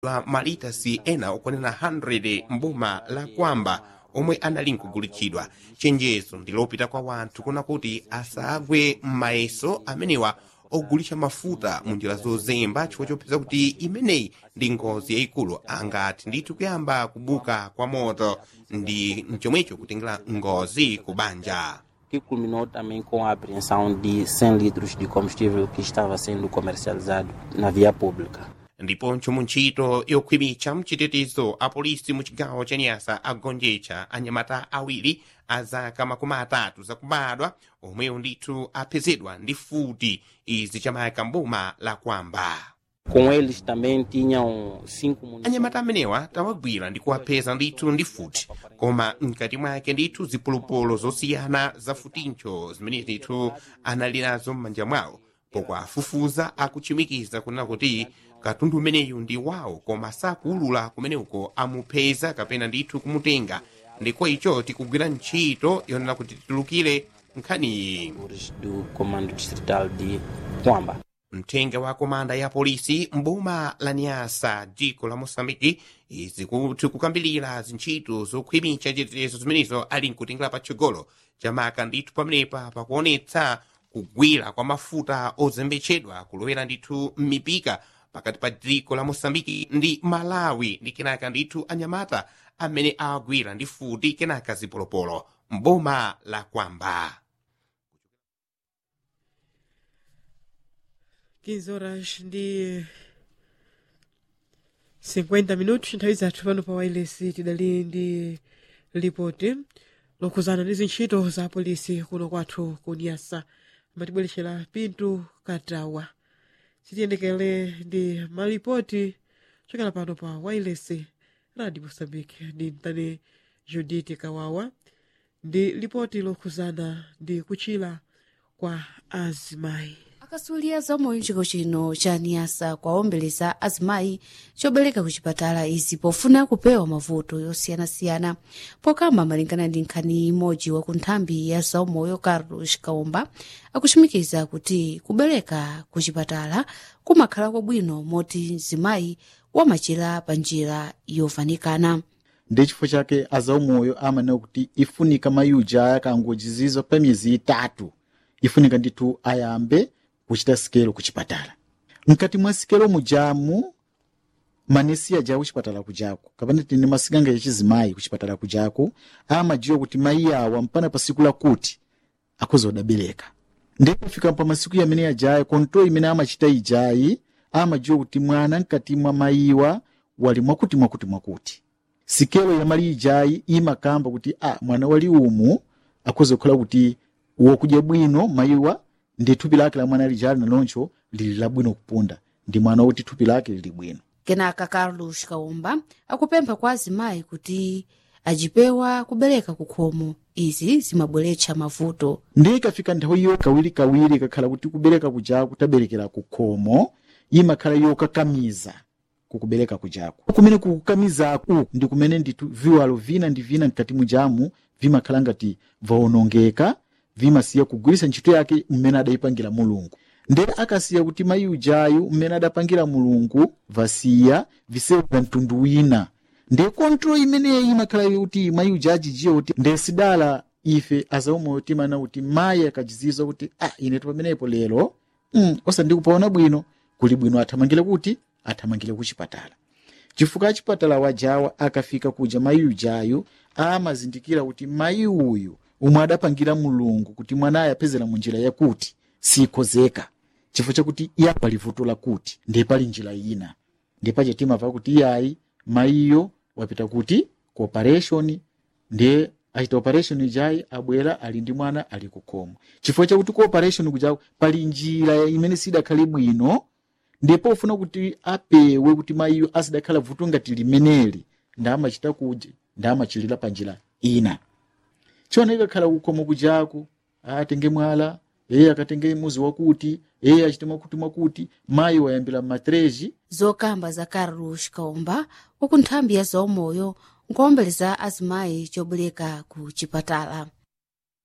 wa malitasi ena okwanena 100 mboma la kwamba omwe anali nkugulitsidwa chenjezo ndilopita kwa wanthu kuna kuti asagwe m'mayeso amenewa ogulitsa mafuta mu njira zozemba chifukwa chopeza kuti imeneyi ndi ngozi yayikulu angati ndithu kuyamba kubuka kwa moto ndi mchomwecho kutengera ngozi ku banja que culminou também com a apreensão de 100 litros de combustível que estava sendo comercializado na via pública. ndiponso mu ntchito yokhwimitsa mchitetezo apolisi mu chigawo cha nyasa agonjetsa anyamata awiri a zaka makumi atatu zakubadwa omwewo ndithu apezedwa ndi futi izi chamayaka mboma la kwamba Com eles também tinham cinco munições. anyamata amenewa tawagwira ndi kuwapeza ndithu ndi futi koma mkati mwake ndithu zipolopolo zosiyana za futincho zimene ndithu anali nazo m'manja mwawo pokwafufuza akuchimikiza kunena kuti katundu umeneyu ndi wawo koma sakuulula kumeneko amupeza kapena ndithu kumutenga ndiko icho tikugwira ntchito yonena kuti titulukire nkhaniyi do Comando Distrital de Quamba. mthenga wa komanda ya polisi mboma la nyasa dziko la mosambiki izi kuti kukambilira zintchito zokhwimitsa chitetezo zimenezo ali nkutengera patsogolo chamaka ndithu pamenepa pakuonetsa kugwira kwa mafuta ozembetsedwa kulowera ndithu m'mipika pakati pa dziko la mosambiki ndi malawi ndi kenaka ndithu anyamata amene awagwira ndi futi kenaka zipolopolo mboma la kwamba 15 horas ndi 50 minutos nthawi zathu pano pa wireless tidali ndi lipoti lokhuzana ndi zintchito za polisi kuno kwathu ku nyasa amatibweretsera pinto katawa sitiyendekere ndi malipoti chokera pano pa wireless radio mosambike ndi mtani judith kawawa ndi lipoti lokhuzana ndi kuchira kwa azimayi akasulira zamoyo mchiko chino cha niyasa kwaombeleza azimayi chobereka ku chipatala izi pofuna kupewa mavuto yosiyanasiyana pokamba malingana ndi nkhani imodzi wa ku nthambi ya zaumoyo carlos kaumba akuchimikiza kuti kubereka ku chipatala kumakhala kwabwino moti zimayi wamachira pa njira yovanikana ndi chifukwa chake azaumoyo amanena kuti ifunika mayuja aya kangochizizwa pa miyezi itatu ifunika ndithu ayambe kuchita sikelo ku chipatala mkati mwa sikelo mujamu manesi aja kuchipatala kujako kapena tine masikanga yachizimayi kuchipatala kujako amajiwa kuti mayi awa mpana pa siku lakuti akhoza kudabereka ndipo fika pa masiku yamene ajayi kontrol imene amachita ijayi amajiwa kuti mwana mkati mwa mayiwa wali mwakuti mwakuti mwakuti sikelo yamali ijayi imakamba kuti a mwana wali umu akhoza kukhala kuti wokudya bwino mayiwa ndi thupi lake la mwana lijali naloncho lili labwino kupunda ndi mwana woti thupi lake lili bwino kenaka carlos kaumba akupempha kwa azimayi kuti ajipewa kubereka kukhomo izi zimabweretsa mavuto ndi ikafika nthawi iyo kawirikawiri ikakhala kuti kubereka kujako kutaberekera kukhomo imakhala yokakamiza kukubereka kujako kumene kukukamizaku ndi kumene ndithu viwalo vina ndi vina mkati mujamu vimakhala ngati vaonongeka vimasiya kugwiritsa ntchito yake mmene adayipangira mulungu nde akasiya kuti mayi ujayu mmene adapangira mulungu vasiya visewu vya mtundu wina nde kontrol imeneyi imakhala kuti mayi uja ajijiwa kuti nde sidala ife azaumoyo timana kuti mayi akajizizwa kuti ah inetu pamenepo lero mm, osandikupaona bwino kuli bwino athamangire kuti athamangire ku chipatala chifukwa achipatala wajawa akafika kuja mayi ujayu amazindikira kuti mayi uyu umwe adapangira mulungu kuti mwanayo apezera munjira yakuti sikozeka chifukwa chakuti iya pali vuto lakuti ndiye pali njira ina ndiye pache timava kuti iyayi mayiyo wapita kuti ku operation ndiye achita operation ijayi abwera ali ndi mwana ali kukhomo chifukwa chakuti ku operation kujako pali njira imene sidakhale bwino ndipo ufuna kuti apewe kuti mayiyo asidakhala vuto ngati limeneli ndamachita kuja ndamachilira pa njira ina chona ikakhala kukhomo kujako atenge mwala eye akatenge muzi wakuti eye achite mwakuti mwakuti mayi wayambira matreji zokamba za carlos kaumba waku nthambi ya zaumoyo nkuombeleza azimayi chobereka ku chipatala